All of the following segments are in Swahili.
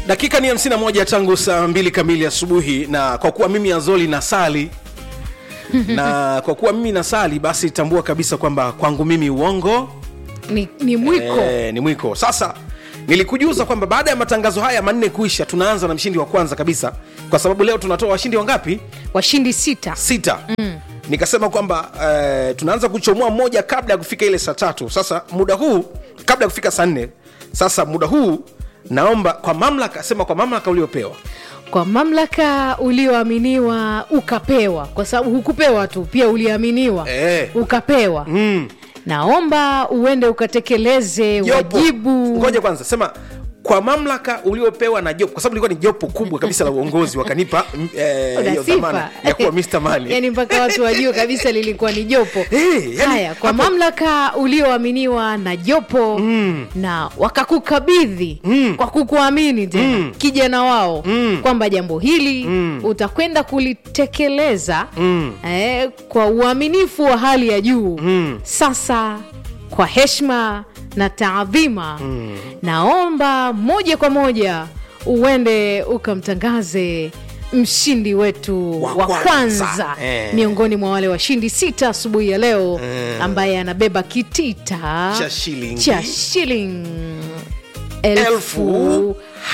dakika ni 51 tangu saa mbili kamili asubuhi na kwa kuwa mimi azoli nasali na kwa kuwa mimi nasali basi tambua kabisa kwamba kwangu mimi uongo ni, ni mwiko Eh, ni mwiko sasa nilikujuza kwamba baada ya matangazo haya manne kuisha tunaanza na mshindi wa kwanza kabisa kwa sababu leo tunatoa washindi wangapi washindi sita sita mm. nikasema kwamba eh, tunaanza kuchomoa mmoja kabla ya kufika ile saa tatu sasa muda huu kabla ya kufika saa nne sasa muda huu naomba kwa mamlaka sema kwa mamlaka uliopewa kwa mamlaka ulioaminiwa ukapewa kwa sababu hukupewa tu pia uliaminiwa Eh. ukapewa mm. naomba uende ukatekeleze Jopo. wajibu ngoja kwanza sema kwa mamlaka uliopewa na jopo kwa sababu ilikuwa ni jopo kubwa kabisa la uongozi wakanipa mm, eh, Una hiyo sifa. dhamana ya kuwa Mr. Money. yani mpaka watu wajue kabisa lilikuwa ni jopo Eh, yani haya kwa hapo- mamlaka ulioaminiwa na jopo mm. na wakakukabidhi mm. kwa kukuamini tena mm. kijana wao mm. kwamba jambo hili mm. utakwenda kulitekeleza mm. eh, kwa uaminifu wa hali ya juu mm. sasa kwa heshima na taadhima mm. naomba moja kwa moja uende ukamtangaze mshindi wetu Wa wa, kwanza. kwanza Eh. miongoni mwa wale washindi sita asubuhi ya leo ambaye anabeba kitita Cha shilingi. cha shilingi Elfu elfu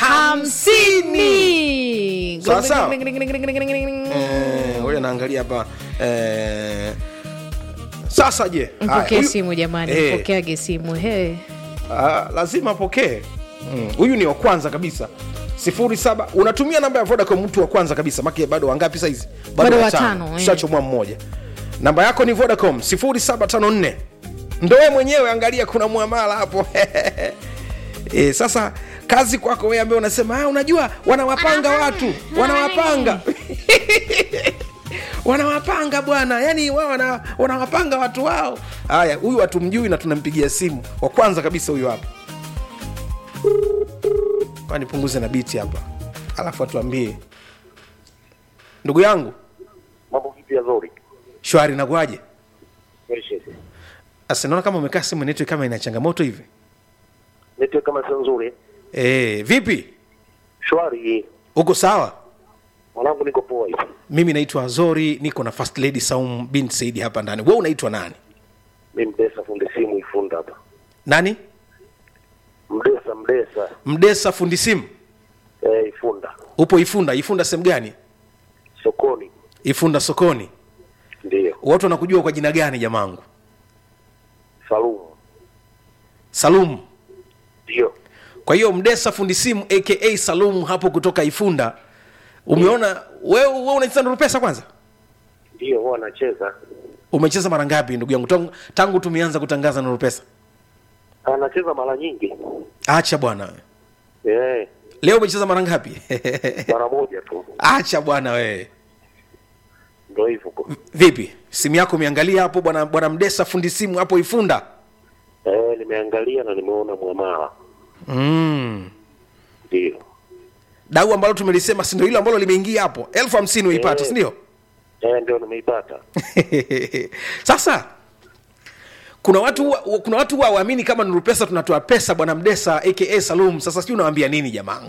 hamsini Sawa, sawa. Eh, ngoja naangalia hapa eh, sasa je haya, mpokee huyu- simu jamani Eh, mpokeage simu he ah, lazima apokee Mm, huyu ni wa kwanza kabisa sifuri saba unatumia namba ya vodacom mtu wa kwanza kabisa make bado wangapi saizi Bado watano, eh. tushachomwa mmoja namba yako ni vodacom 0754 ndo we mwenyewe angalia kuna mwamala hapo e, sasa kazi kwako wewe ambaye unasema ah, unajua wanawapanga watu wanawapanga wanawapanga bwana yani wao wana, wanawapanga watu wao haya huyu hatumjui na tunampigia simu wa kwanza kabisa huyu hapa Kwa nipunguze na biti hapa alafu atuambie ndugu yangu mambo vipi yazori shwari nakuaje Asa naona kama umekaa simu network kama ina changamoto hivi network kama sio nzuri e, vipi shwari uko sawa mwanangu niko poa hivi mimi naitwa azori niko na first lady saum bin saidi hapa ndani we unaitwa nani mi mdesa fundi simu ifunda hapa nani mdesa mdesa mdesa fundi simu eh, ifunda upo ifunda ifunda sehemu gani sokoni ifunda sokoni ndiyo watu wanakujua kwa jina gani jamangu salumu salum ndiyo kwa hiyo mdesa fundi simu aka salum hapo kutoka ifunda umeona wewe we unacheza nuru pesa kwanza ndiyo huwa anacheza umecheza mara ngapi ndugu yangu tangu, tangu tumeanza kutangaza nuru pesa anacheza mara nyingi acha bwana we. eh, leo umecheza mara ngapi mara moja tu acha bwana wewe ndo hivyo ko vipi simu yako umeangalia hapo bwana bwana mdesa fundi simu hapo ifunda eh, nimeangalia na nimeona mwamala mm. ndiyo dau ambalo tumelisema sindo hilo ambalo limeingia hapo elfu hamsini uipate Eh. sindio eh, ndio nimeipata sasa kuna watu huwa- kuna watu huwa waamini kama nuru pesa tunatoa pesa bwana mdesa aka salum sasa sijui unawambia nini jamangu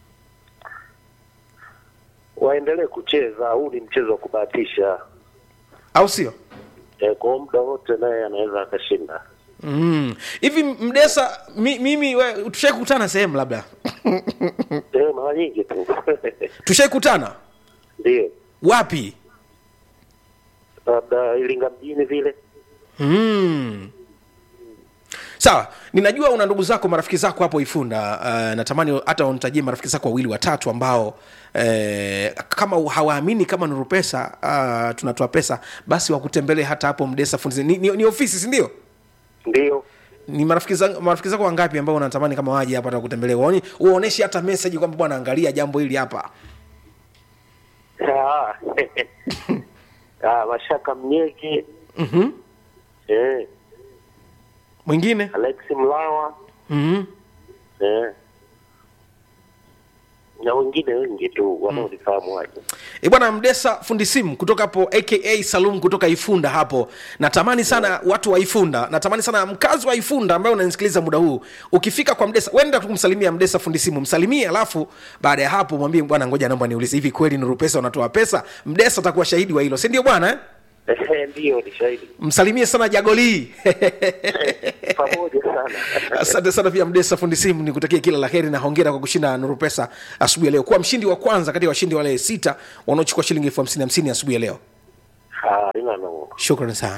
waendelee kucheza huu ni mchezo wa kubahatisha au sio eh, kwa muda wote naye anaweza akashinda Mm. hivi mdesa mi, mimi we- tushaikutana sehemu labda eh, mara nyingi tu tushaikutana ndiyo wapi labda ilinga mjini vile mm. sawa ninajua una ndugu zako marafiki zako hapo ifunda uh, natamani hata unitajie marafiki zako wawili watatu ambao eh, kama hawaamini kama nuru pesa uh, tunatoa pesa basi wakutembelee hata hapo mdesa fundi ni, ni, ni ofisi sindio ndiyo ni marafiki zako marafiki zako wangapi ambao unatamani kama waje hapa wakutembelee waone uoneshe hata message kwamba bwana angalia jambo hili hapa Ah, ah, mashaka mnyeki mm-hmm. eh, mwingine alex mlawa mm-hmm. eh. na wengine wengi tu wanaonifahamu waje. E bwana Mdesa fundi simu kutoka hapo aka Salum kutoka Ifunda hapo. Natamani sana watu wa Ifunda, natamani sana mkazi wa Ifunda ambaye unanisikiliza muda huu, ukifika kwa Mdesa, wenda tu kumsalimia Mdesa fundi simu, msalimie, alafu baada ya hapo mwambie bwana, ngoja naomba niulize, hivi kweli Nuru Pesa wanatoa pesa? Mdesa atakuwa shahidi wa hilo, si ndio bwana eh? Ndiyo, ni shahidi Msalimie sana Jagolii pamoja sana. Asante sana pia Mdesa fundi simu, nikutakia kila la heri na hongera kwa kushinda Nuru Pesa asubuhi ya leo, kuwa mshindi wa kwanza kati ya washindi wale sita wanaochukua shilingi elfu hamsini hamsini asubuhi ya leo. Halina no. Shukrani sana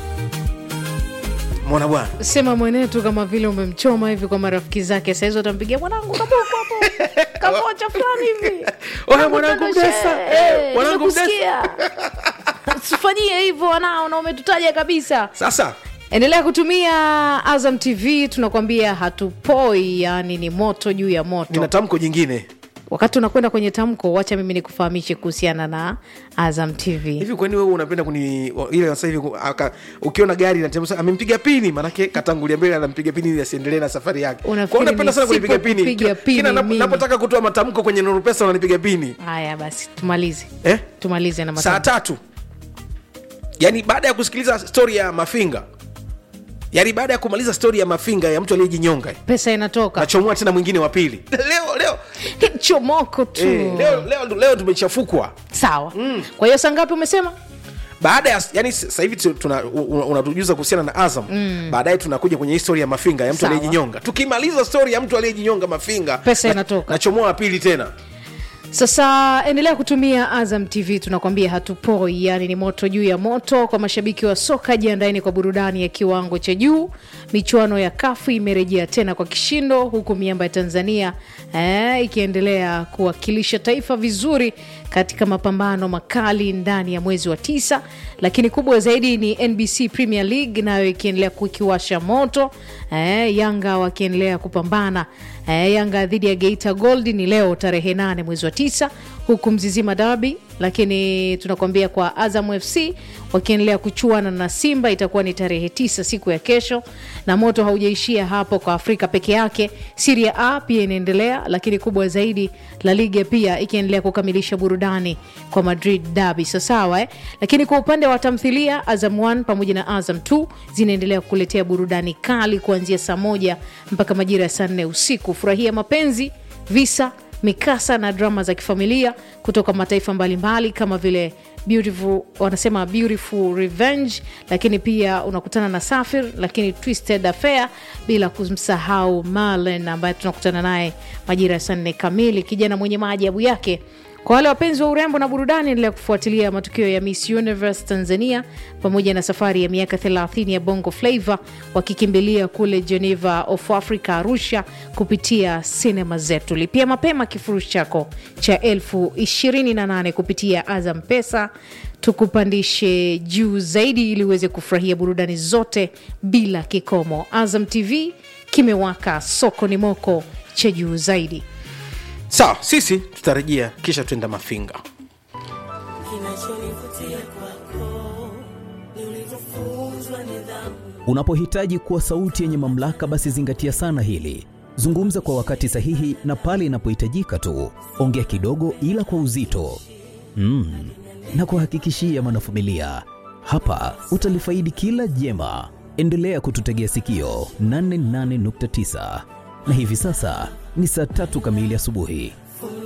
mwana bwana. sema mwenetu kama vile umemchoma hivi kwa marafiki zake sahizi watampigia mwanangu kaboko hapo kamocha fulani hivi Oya, mwanangu Mdadashe, Mdesa, eh, mwanangu nimekusikia. usifanyie hivyo wanao na umetutaja kabisa Sasa endelea kutumia azam tv tunakwambia hatupoi yani ni moto juu ya moto nina tamko jingine wakati unakwenda kwenye tamko wacha mimi nikufahamishe kuhusiana na azam tv hivi, kwani wewe unapenda kuni ile sasa hivi aka- ukiona gari inatemsa amempiga pini, manake katangulia mbele, anampiga pini ili asiendelee na safari yake. Unafikiri Kwa hiyo unapenda sana kunipiga pini, nisipokupiga Kila- kila pini nap- mimi? napotaka kutoa matamko kwenye Nuru Pesa unanipiga pini haya basi tumalize eh? tumalize na saa matamko. tatu yaani baada ya kusikiliza stori ya mafinga yaani baada ya kumaliza stori ya mafinga ya mtu aliyejinyonga pesa inatoka nachomoa tena mwingine wa pili leo leo chomoko tu eh, leo, leo, leo tumechafukwa sawa kwa hiyo saa ngapi umesema baada ya yani sasa hivi tu- tuna- u- u- unatujuza kuhusiana na azam baadaye tunakuja kwenye histori ya mafinga ya mtu Sawa. aliyejinyonga tukimaliza stori ya mtu aliyejinyonga mafinga Pesa na- inatoka. nachomoa wa pili tena sasa endelea kutumia azam tv tunakwambia hatupoi yani ni moto juu ya moto kwa mashabiki wa soka jiandaeni kwa burudani ya kiwango cha juu michuano ya kafu imerejea tena kwa kishindo huku miamba ya tanzania eh, ikiendelea kuwakilisha taifa vizuri katika mapambano makali ndani ya mwezi wa tisa lakini kubwa zaidi ni nbc premier league nayo ikiendelea kukiwasha moto eh, yanga wakiendelea kupambana eh, yanga dhidi ya geita gold ni leo tarehe 8 mwezi wa tisa huku mzizima dabi lakini tunakuambia kwa azam fc wakiendelea kuchuana na simba itakuwa ni tarehe tisa siku ya kesho na moto haujaishia hapo kwa afrika peke yake siria a pia inaendelea lakini kubwa zaidi la liga pia ikiendelea kukamilisha burudani kwa madrid dabi sasawa eh? lakini kwa upande wa tamthilia azam 1 pamoja na azam 2 zinaendelea kukuletea burudani kali kuanzia saa moja mpaka majira ya saa nne usiku furahia mapenzi visa mikasa na drama za kifamilia kutoka mataifa mbalimbali kama vile beautiful wanasema beautiful revenge lakini pia unakutana na safir lakini twisted affair bila kumsahau marlen ambaye tunakutana naye majira ya saa nne kamili kijana mwenye maajabu yake kwa wale wapenzi wa urembo na burudani endelea kufuatilia matukio ya miss universe tanzania pamoja na safari ya miaka 30 ya bongo flavo wakikimbilia kule geneva of africa arusha kupitia sinema zetu lipia mapema kifurushi chako cha elfu 28 kupitia azam pesa tukupandishe juu zaidi ili uweze kufurahia burudani zote bila kikomo azam tv kimewaka soko ni moko cha juu zaidi sawa sisi tutarejea kisha tuenda mafinga Kinachonivutia kwako ni ulivyofunzwa nidhamu. Unapohitaji kuwa sauti yenye mamlaka, basi zingatia sana hili. Zungumza kwa wakati sahihi na pale inapohitajika tu. Ongea kidogo, ila kwa uzito mm. na kuhakikishia mwanafamilia, hapa utalifaidi kila jema. Endelea kututegea sikio 88.9 na hivi sasa ni saa tatu kamili asubuhi.